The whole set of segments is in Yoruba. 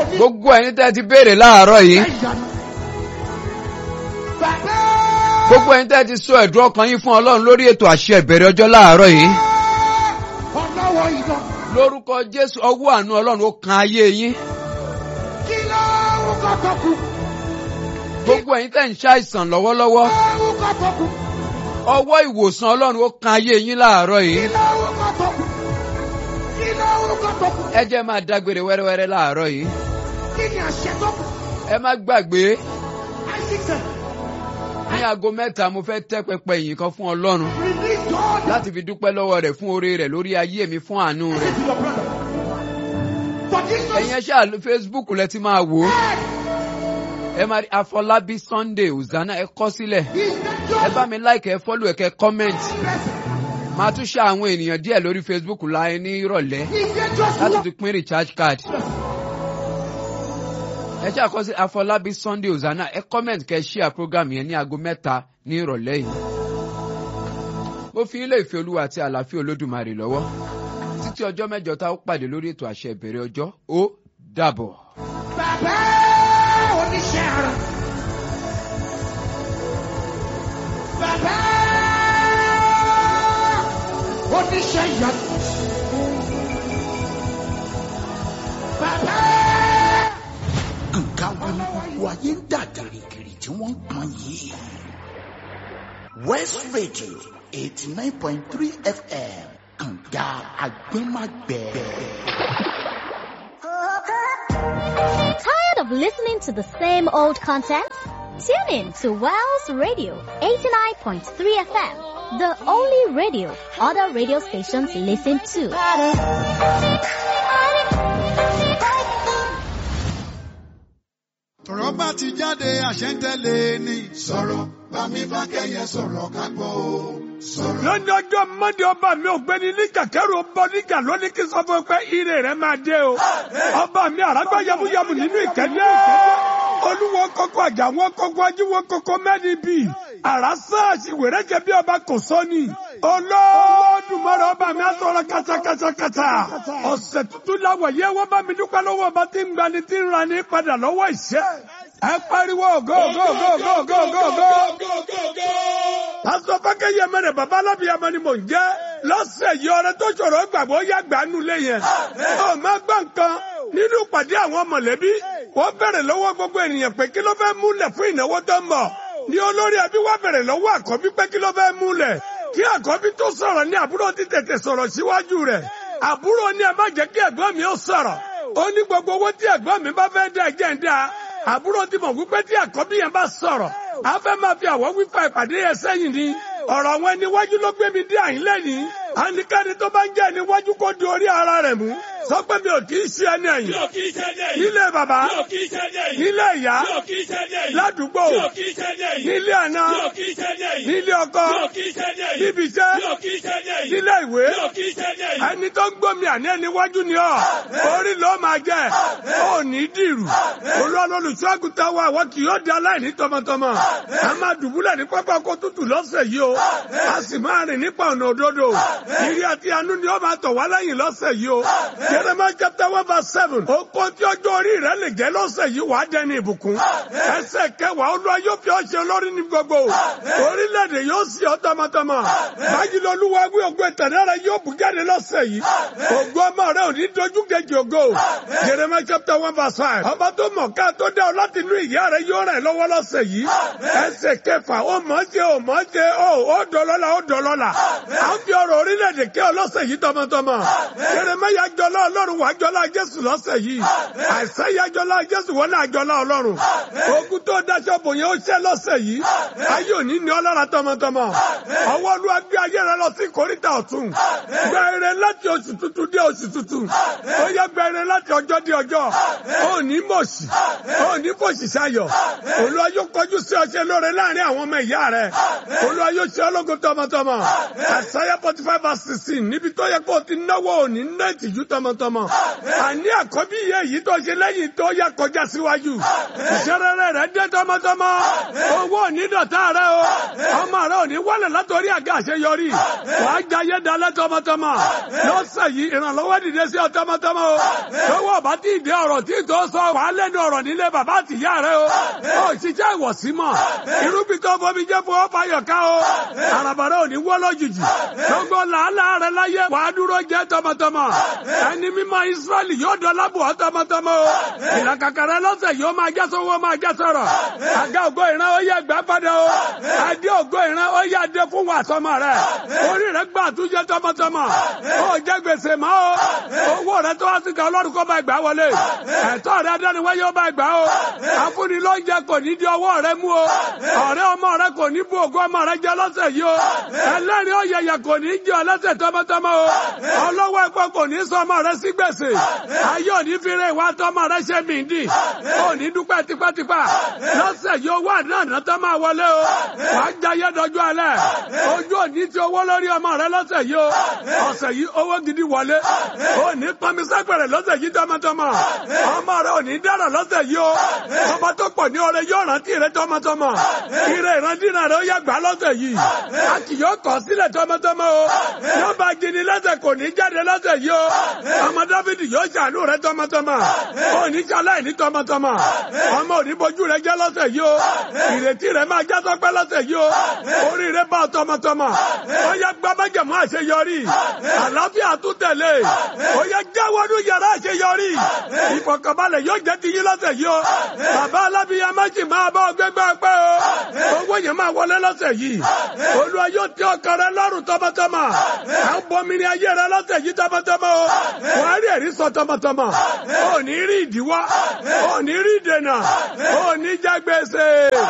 gbogbo ẹni tẹ́ ti béèrè láàárọ̀ yìí ìyanu. Bàbá gbogbo ẹni tẹ́ ti sọ ẹ̀dùn ọkàn yín fún ọlọ́run lórí ètò àṣẹ ìbẹ̀rẹ̀ ọjọ́ láàárọ̀ yìí ọlọ́wọ́ iná. lórúkọ jésù ọwọ́ àánú ọlọ́run ó kan ayé yín Kí lórúkọ tó kù? gbogbo ẹ̀yin tẹ́ ń ṣàìsàn lọ́wọ́lọ́wọ́ Lórúkọ tó kù? ọwọ́ ìwòsàn ọlọ́run ó kan ayé yín láàárọ̀ Kí yìí lórúkọ tó kù? Kí lórúkọ tó kù? ẹ jẹ́ máa dágbére wẹ́rẹ́wẹ́rẹ́ láàárọ̀ yìí Kí ni àṣẹ tó kù? ẹ má gbàgbé Àìsísẹ̀. ní aago mẹ́ta mo fẹ́ tẹ́ pẹpẹ ìyìn kan fún ọlọ́run Release God. láti fi dúpẹ́ lọ́wọ́ rẹ̀ fún oore rẹ̀ lórí ayé mi fún àánú rẹ̀ Listen to your brother. For Jesus ẹ̀yin ẹ ṣáà lo facebook lẹ ti máa wò ó said, ẹ máa rí afọlábí sunday hosanna ẹ kọ sílẹ̀ He's ẹ the bá mi like ẹ follow ẹ kẹ comment blessing. máa tún ṣe àwọn ènìyàn díẹ̀ lórí facebook láì ní ìrọ̀lẹ́ He's the just láti one. tún pín recharge card ẹ ṣáà kọ sí afọlábí sunday hosanna ẹ comment kẹ share program yẹn ní aago mẹ́ta ní ìrọ̀lẹ́ yìí mo fi ilé ìfẹ́ olúwa àti àlàáfíà olódùmarè lọ́wọ́ títí ọjọ́ mẹ́jọ tá ó pàdé lórí ètò àṣẹ ìbẹ̀rẹ̀ ọjọ́ ó dàbọ̀. Bàbá oníṣẹ́ ara. Bàbá oníṣẹ́ ìyanu. Bàbá. nǹkan wo ni gbogbo ayé ń dà gìrìgìrì tí wọ́n ń pọn yìí. west radio eighty nine point three fm kànga agbẹ́magbẹ́. Tired of listening to the same old content? Tune in to Wells Radio 89.3 FM, the only radio other radio stations listen to. tọ̀rọ̀ bá ti jáde àṣẹ ń tẹ̀lé ni. sọ̀rọ̀ bá mi bá kẹ́yẹ sọ̀rọ̀ ká gbọ́ o. sọ̀rọ̀. lọ́jọ́ ọjọ́ mọ́ndé ọba mi ò gbé ní níjà kẹ́rù ọba níjà lónìí kí n sọ fún ẹ pé ire rẹ máa dé o. ọba mi àràgbá yamuyamu nínú ìkẹ́dẹ́. olúwo kókó àjà wọn kókó ajíwọ kókó mẹ́rin bì. àràsá àṣìwèrè jẹ bí ọba kò sọ́ni. olódùmarè ọba mi á sọ̀rọ̀ kàtàkàtàkàtà. ọ̀sẹ̀ tuntun láwọ̀ yẹ wọ́n bá mi dúpẹ́ lọ́wọ́ ọba tí ń gbani tí ń ra ní padà lọ́wọ́ ìṣẹ́. ẹ pariwo go go go go go go go. Pásítọ̀ Fákẹ́yẹ mẹ́rẹ̀ bàbá alábìyamọ ni mò ń jẹ́. Lọ́sẹ̀ yìí ọrẹ tó ṣòro gbàgbọ́ yá gbàánu lé yẹn. Ó máa gbọ́ nǹkan nínú ìpàdé àwọn mọ̀lẹ́bí. Wọ́n bẹ̀rẹ̀ lọ́wọ́ gbogbo ènìyàn pé kí ló fẹ́ múlẹ̀ fún ìnáwó tó ń bọ̀. Ní olórí ẹbí wá bẹ̀rẹ̀ lọ́wọ́ àkọ́bí pé kí ló fẹ́ múlẹ̀. Kí àkọ́bí tó sọ̀rọ̀ ní àbúrò ti tètè sọ̀rọ̀ síwájú rẹ̀. Àbúrò ní ẹ má jẹ́ kí ẹ̀gbọ́n mi ó sọ̀rọ̀. Ó ní gbogbo owó tí ẹ̀gbọ́n mi bá fẹ́ dá ẹ̀jẹ̀ ń dá. Àbúrò ti mọ̀ wípé tí àkọ́bí yẹn bá sọ̀rọ̀. A fẹ́ máa fi àwọ̀ wípa ìpàdé yẹn sẹ́yìn ni. Ọ̀rọ̀ àwọn ẹni wájú ló gbé mi dé àyín lẹ́yìn. Àníkàní tó bá ń jẹ́ ẹni wájú kó di orí ara rẹ̀ mú. Sọ pé mi ò kì í ṣe ẹni ẹ̀yìn. Nílé bàbá. Nílé ìyá. Ládùúgbò. Nílé àná. Nílé ọkọ. Níbi iṣẹ́. Nílé ìwé. Ẹni tó ń gbómi àní ẹni wájú ni ọ́. Orí ló máa jẹ́. Ó ní dìrù. Olúwa lolùṣọ́ àgùntàn wa àwọn kì yóò di aláìní tọmọtọmọ. A máa dùbúlẹ̀ ní pápá ọkọ̀ tútù lọ́sẹ̀ yìí o. A sì máa rìn nípa ọ̀nà òdodo. Ìrí àti àánú ni ó máa tọ̀ wá lẹ́yìn lọ́sẹ̀ yìí o. Jeremiah chapter one verse seven. Ó kó tí ọjọ́ orí rẹ̀ lè jẹ́ lọ́sẹ̀ yìí wàá dẹni ìbùkún. Ẹsẹ̀ kẹwàá Olúwa yóò fi ọ́ ṣe olórí ní gbogbo. Orílẹ̀-èdè yóò sì ọ́ tọmọtọmọ. Báyìí lolúwa wí ògo ìtẹ̀lẹ́ rẹ̀ yóò bù jáde lọ́sẹ̀ yìí. Ògo ọmọ rẹ̀ ò ní dojú kejì ògo. Jeremiah chapter one verse five. Ọba tó mọ̀ ká tó dá ọ láti inú ìyá rẹ̀ yóò rẹ̀ lọ́wọ́ lọ́sẹ̀ yìí. Ẹsẹ̀ kẹfà ó mọ̀ ṣe ó mọ̀ ṣe ó ó dọ̀lọ́la ó dọ̀lọ́la. À ń fi ọ̀rọ̀ orílẹ̀-èdè kẹ́ ọ lọ́sẹ̀ yìí tọmọtọmọ. Jeremiah jọlá Ọlọ́run wà jọlá Jésù lọ́sẹ̀ yìí. Àìsáyà jọlá Jésù wọ́n náà jọlá Ọlọ́run. Ogun tó dáṣọ bò yẹn ó ṣẹ́ lọ́sẹ̀ yìí. Ayé òní ni ọlọ́ra tọmọtọmọ. Ọwọ́ Olúwa gbé ayé rẹ lọ sí kòríta ọ̀tún. Gba ire láti oṣù tuntun dé oṣù tuntun. Ó yẹ gba ire láti ọjọ́ dé ọjọ́. Ó ní mọ̀ọ́sì. Ó ní fòṣì sayọ̀. Olúwa yóò kọjú sí ọṣẹ lóore láàrin àwọn ọmọ ìyá rẹ̀. Olúwa yóò ṣe ọlọ́gun tọmọtọmọ. Àṣàyà forty five verse sixteen níbi tó yẹ kó o ti náwó òní ná ìtìjú tọmọtọmọ. Àní àkọ́bí iye yìí tó ṣe lẹ́yìn tó yẹ kọjá síwájú. Ìṣẹ́rẹ́rẹ́ rẹ̀ dé tọmọtọmọ. Owó òní dọ̀tá rẹ̀ o. Ọmọ rẹ̀ òní wálẹ̀ látọrí àga àṣeyọrí. Wàá jayé dalẹ̀ tọmọtọmọ. Lọ́sẹ̀ yìí ìrànlọ́wọ́ dìde sí ọ tọmọtọmọ o. lọ́wọ́ bá tí ì dé ọ̀rọ̀ tí tó sọ wà á lẹ́nu ọ̀rọ̀ nílé bàbá àtìyá rẹ o ó ṣiṣẹ́ ìwọ̀sí mọ̀ irúgbìn tó bomi jẹ́ fún ọ́fà yọ̀ká o àràbàrà ò ní wọ́ lójijì gbogbo làálàá rẹ láyé wàá dúró jẹ́ tọmọtọmọ ẹni mímọ́ Ísírẹ́lì yóò dọ́lá bù ọ́ tọmọtọmọ o ìlàkàkà rẹ lọ́sẹ̀ yóò máa jẹ́ sọ́wọ́ máa jẹ́ sọ̀rọ̀ àga ògo ìran ó yẹ gbà padà o adé ògo ìran ó yẹ adé fún wa tọmọ rẹ orí rẹ gbà àtúnjẹ tọmọtọmọ ó jẹ gbèsè mọ́ o owó rẹ tó wá sí ká ọlọ́run kó máa gbà wọlé ẹ̀tọ́ rẹ adániwáyé ó máa gbà o afúnni ló ń jẹ kò ní di ọwọ́ rẹ mú o ọ̀rẹ́ ọmọ rẹ kò ní bu ògo ọmọ rẹ jẹ lọ́sẹ̀ yìí o ẹlẹ́rìí ó yẹyẹ kò ní jẹ ọlọ́sẹ̀ tọmọtọmọ o ọlọ́wọ́ ẹ̀pọ̀ kò ní sọ ọmọ rẹ sí gbèsè ayé òní fi rè wá tọmọ rẹ ṣe mìíndì ó ní dúpẹ́ tipátipá lọ́sẹ̀ yìí owó àdáná tó máa wọlé o wàá jayé dọjú alẹ́ ojú òní ti owó lórí ọmọ rẹ lọ́sẹ̀ yìí o ọ̀sẹ̀ yìí owó gidi wọlé ó ní pọnmisẹ́pẹ̀rẹ̀ lọ́sẹ̀ yìí tọmọtọmọ ọmọ rẹ ò ní dára lọ́sẹ̀ yìí o ọmọ tó pọ̀ ní ọrẹ yóò rántí rẹ tọmọtọmọ ire ìrandínà rẹ ó yẹ gbà lọ́sẹ̀ yìí a kì yóò kọ̀ sílẹ̀ tọmọtọmọ o yóò bá gini lọ́sẹ̀ kò ní jáde lọ́sẹ̀ yìí o ọmọ dáfídì yóò ṣàánú rẹ tọmọtọmọ ó ní ṣaláì ní tọmọtọmọ ọmọ ò ní bojú rẹ jẹ́ lọ́sẹ̀ yìí o ìrètí rẹ máa já sọpẹ́ lọ́sẹ̀ yìí o orí rẹ bá ọ tọmọtọmọ ó yẹ gbá májẹ̀mú àṣeyọrí àlàáfíà tún tẹ̀lé ó yẹ jáwọ́nú yàrá àṣeyọrí ìfọ̀kànbalẹ̀ yóò jẹ́ ti yín lọ́sẹ̀ yìí o bàbá alábíyá méjì máa bá ọ gbégbá pẹ́ o owó yẹn máa wọlé lọ́sẹ̀ yìí olúwa yóò tẹ ọkàn rẹ lọ́rùn tọmọtọmọ à ń bomi ní ayé rẹ lọ́sẹ̀ yìí tọmọtọmọ o wàá rí ẹ̀rí sọ tọmọtọmọ ò ní rí ìdíwọ́ ò ní rí ìdènà ò ní jẹ gbèsè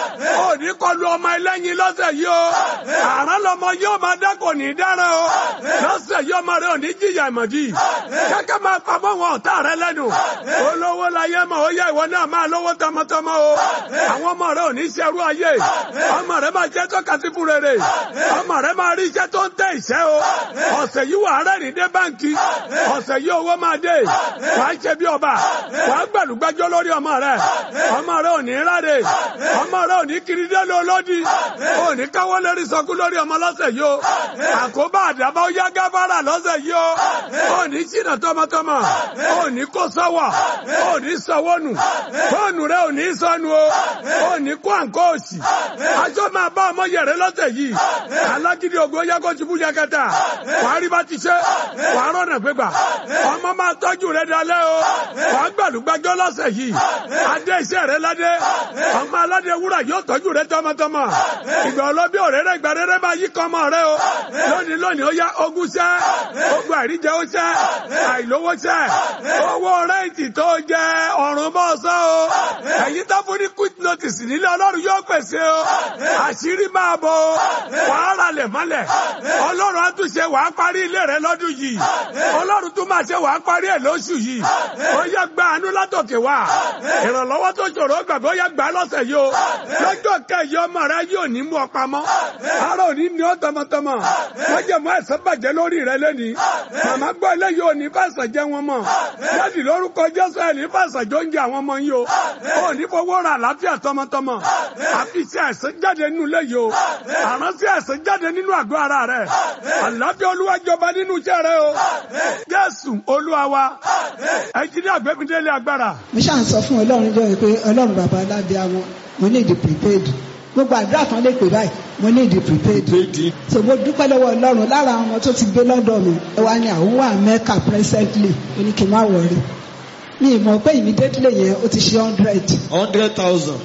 ò ní kọlu ọmọ ẹlẹ́yin lọ́sẹ̀ yìí o àrán lọmọ yóò máa dá kò ní dára o lọ́sẹ̀ yìí ọmọ rẹ ò ní jìyà ìmọ̀dí kẹ́kẹ́ máa pamọ́ wọn ọ̀tá rẹ lẹ́nu olówó láyé mọ̀ ó yẹ ìwọ náà máa lówó tọmọtọmọ o àwọn ọmọ rẹ ò ní ṣerú ayé ọmọ rẹ máa jẹ́ tọ́ka sí fún rere ọmọ rẹ máa rí iṣẹ́ tó ń tẹ ìṣẹ́ o ọ̀sẹ̀ yìí wà rẹ́rìn dé báńkì ọ̀sẹ̀ yìí owó máa dé wà á ṣe bí ọba wà á gbẹ̀lúgbẹ́jọ́ lórí ọmọ rẹ ọmọ rẹ ò ní ráre ọmọ rẹ ò ní kiri dé lọ́lọ́dí ò ní káwọ́ lérí sọkú lórí ọmọ lọ́sẹ̀ yìí o àkóbá àdàbà ó yá gábàrà lọ́sẹ̀ yìí o ò ní ṣìnà tọmọtọmọ ò ní kó sọ́wọ́ ò ní sọ́wọ́ nù fóònù rẹ ò ní sọnù o ò ní kó àǹkó òsì aṣọ máa bá ọmọ yẹrẹ lọ́sẹ̀ yìí alágídí ògo yẹ kó tibú yakata wàá rí bá ti ṣe wàá rọ̀nà gbégbà ọmọ máa tọ́jú rẹ dalẹ́ o wàá gbàlúgbàjọ́ lọ́sẹ̀ yìí adé iṣẹ́ rẹ ládé ọmọ aládé wúrà yóò tọ́jú rẹ tọmọtọmọ ìgbà ọlọ́bí òréré ìgbà rere máa yí kọ́ ọmọ rẹ o lónìí lónìí ó yá ogún ṣẹ́ ogun àìríjẹ ó ṣẹ́ àìlówó ṣẹ́ owó rẹ́ǹtì tó jẹ ọ̀run bọ́ sọ o ẹ̀yin tó fún ní quick notice nílé ọlọ́run yóò pèsè o àṣírí máa bọ̀ o wàá ralẹ̀ mọ́lẹ̀ ọlọ́run á tún ṣe wàá parí ilé rẹ lọ́dún yìí ọlọ́run tún máa ṣe wàá parí ẹ̀ lóṣù yìí ó yẹ gba àánú látòkè wá ìrànlọ́wọ́ tó ṣòro gbàgbé ó yẹ gbà lọ́sẹ̀ yìí o lọ́jọ́ kẹyì ọmọ rẹ yóò ní mú ọ pamọ́ ara ò ní ní ọ tọmọtọmọ wọ́n jẹ́ mọ́ ẹ̀sán bàjẹ́ lórí rẹ lẹ́nìí màmá gbọ́ eléyìí ò ní fàṣà jẹ́ wọn mọ̀ jáde lórúkọ jésù ẹ̀ ní fàṣà jọ ń jẹ àwọn ọmọ yìí o ò ní fowó ra àlàáfíà tọmọtọmọ àfi sí ẹ̀sán jáde nínú ilé yìí o àrán sí ẹ̀sán jáde nínú àgọ́ ara rẹ àlàáfíà olúwa jọba nínú iṣẹ́ rẹ o jésù olúwa wa ẹ jí ní àgbẹ̀mídélé agbára. mo ṣáà ń sọ fún ọlọ́run jọ pé ọlọ́run bàbá alábẹ́ àwọn mo ní ìdí prepaid gbogbo àdúrà kan lè pè báyìí mo ní ìdí prepaid so mo dúpẹ́ lọ́wọ́ ọlọ́run lára àwọn ọmọ tó ti gbé lọ́dọ̀ mi ẹ wá ní àwọn wà mẹ́ka presently ó ní kí n má wọrí mi ì mọ̀ pé immediately yẹn ó ti ṣe hundred hundred thousand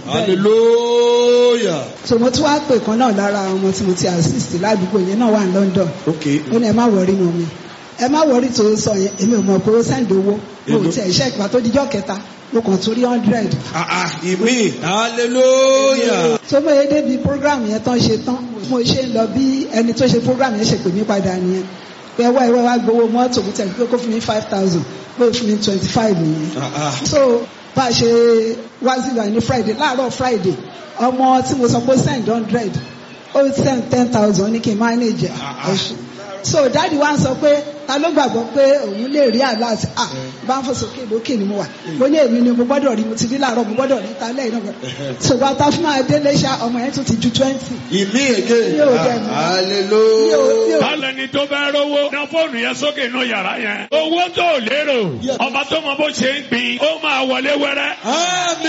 hallelujah so mo tún wá pè kan náà lára àwọn ọmọ tí mo ti assist ládùúgbò yẹn náà wà ní London okay ó ní ẹ má wọrí mọ́ mi ẹ má wọrí tó sọ yẹn èmi ò mọ̀ pé ó send owó mo ò tiẹ̀ ṣe ìgbà tó dijọ́ kẹta mo kàn tún rí hundred ah ah ìmí hallelujah tó mọ̀ yẹn débi program yẹn tán ṣe tán mo ṣe ń lọ bí ẹni tó ṣe program yẹn ṣe pè mí padà nìyẹn pé ẹwà ìwé wa gbowó mọ́tò mo tẹ̀lé pé kó fún mi five thousand pé ó fún mi twenty five nìyẹn ah ah so bá a ṣe wá sí ìwà ní friday láàárọ̀ friday ọmọ tí mo sọ pé send hundred ó send ten thousand ní kí n manage ẹ̀. Ah, ah. so dáàdi wa ń sọ pé ta ló gbàgbọ́ pé òun lè rí àlá àti à bá ń fò sókè lókè ni mo wà mo ní èmi ni mo gbọ́dọ̀ rí mo ti rí láàárọ̀ mo gbọ́dọ̀ rí ta lẹ́yìn náà ṣùgbọ́n ta fún máa délé ṣá ọmọ yẹn tún ti ju twenty. Ìmí èké. Mi ò dẹ̀ mọ̀. mi ò mi Hallelujah. ò Bálẹ̀ ni tó bá rówó. Na fóònù yẹn sókè inú yàrá yẹn. Owó tó lérò. Ọba tó mọ bó ṣe ń gbìn. Ó máa wọlé wẹ́rẹ́. Àmì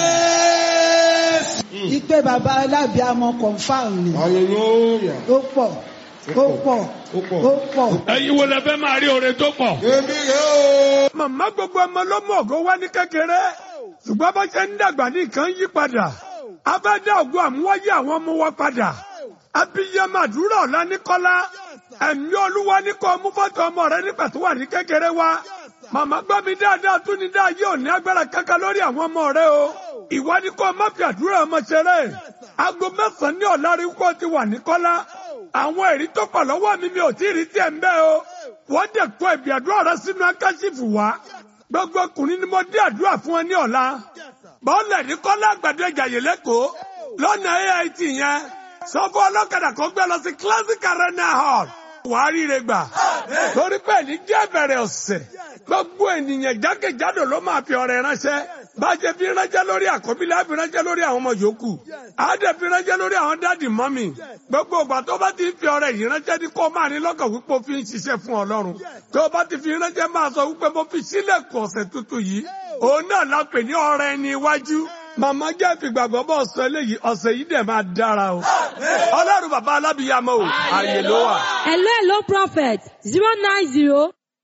Jésù. ìpè bàbá alábìàmọ confam ni Hallelujah. ó pọ̀ ó pọ̀ Ó pọ̀. ó pọ̀. Ẹyin wo lẹ fẹ́ máa rí oore tó pọ̀? Èmi rẹ̀ o. Màmá gbogbo ọmọ ló mú ògo wá ní kékeré. Ṣùgbọ́n bó ṣe ń dàgbà ní nǹkan yí padà. A fẹ́ dá ògo àmúwáyé àwọn ọmọ wa padà. Abiyamọ àdúrà ọ̀la ní Kọ́lá. Ẹ̀mí olúwa ní kó mú fọ́tò ọmọ rẹ nígbà tó wà ní kékeré wá. Màmá gbọ́ mi dáadáa tún ní dáa yóò ní agbára kankan lórí àwọn ọmọ rẹ o. Ìwọ ni kó má fi àdúrà ọmọ ṣeré. Aago mẹ́sàn-án ní ọ̀la rí kó ti wà ní Kọ́lá. Àwọn èrí tó pọ̀ lọ́wọ́ mi mi ò tí ì rí tiẹ̀ ń bẹ́ o. Wọ́n dẹ̀ kó ẹ̀bì àdúrà rẹ sínú akáṣífù wá. Gbogbo ọkùnrin ni mo dé àdúrà fún ẹ ní ọ̀la. Bọ́ọ̀lù ní Kọ́lá àgbàdo ìjàyè lẹ́kọ̀ọ́. Lọ́nà AIT yẹn. Sọ fún ọlọ́kadà kan gbé lọ sí Classic Arena Hall. Wàá ríre gbà. Torí pé ní jẹ́ bẹ̀rẹ̀ ọ̀sẹ̀. Gbogbo ènìyàn jákèjádò ló máa fi ọrẹ ránṣẹ́. Bájẹ́ fi ránṣẹ́ lórí àkọ́bí la fi ránṣẹ́ lórí àwọn ọmọ yòókù. Àádẹ́ fi ránṣẹ́ lórí àwọn dáàdì mọ́mì. Gbogbo ìgbà tó bá ti fi ọrẹ yìí ránṣẹ́ ní kó máa ní lọ́kàn wípé ó fi ń ṣiṣẹ́ fún Ọlọ́run. Tó bá ti fi ránṣẹ́ máa sọ wípé mo fi sílẹ̀kùn ọ̀sẹ̀ tuntun yìí. Òun náà la pè ní ọrẹ ẹni iwájú. Màmá jẹ́ ìfìgbàgbọ́ bọ̀ sọ eléyìí ọ̀sẹ̀ yìí dẹ̀ máa dára o. Ọlọ́run bàbá alábìyamọ o, àyè ló wà. Hello, hello, prophet. Zero nine zero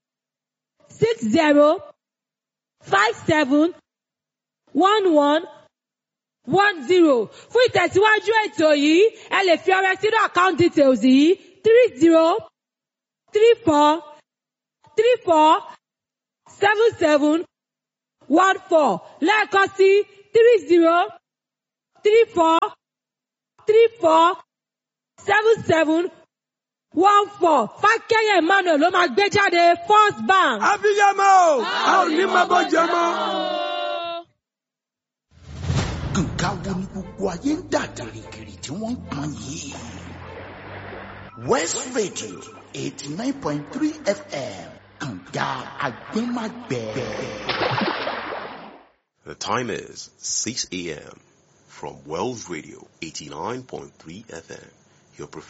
six zero five seven one one one zero. Fún ìtẹ̀síwájú ètò yìí, ẹ lè fi ọrẹ sínú account details yìí three zero three four three four seven seven one four lẹ́ẹ̀kan sí three zero three four three four seven seven one four fákẹ́yẹ̀ emmanuel ló máa gbé jáde first bank. Abiyamọ o, a ò ní máa bọ́ jẹ mọ́. nǹkan wo ni gbogbo ayé ń dà gìrìgìrì tí wọ́n ń pọn yìí. west radio eighty nine point three fm kànga agbẹ́magbẹ́. The time is 6 a.m. from Wells Radio 89.3 FM, your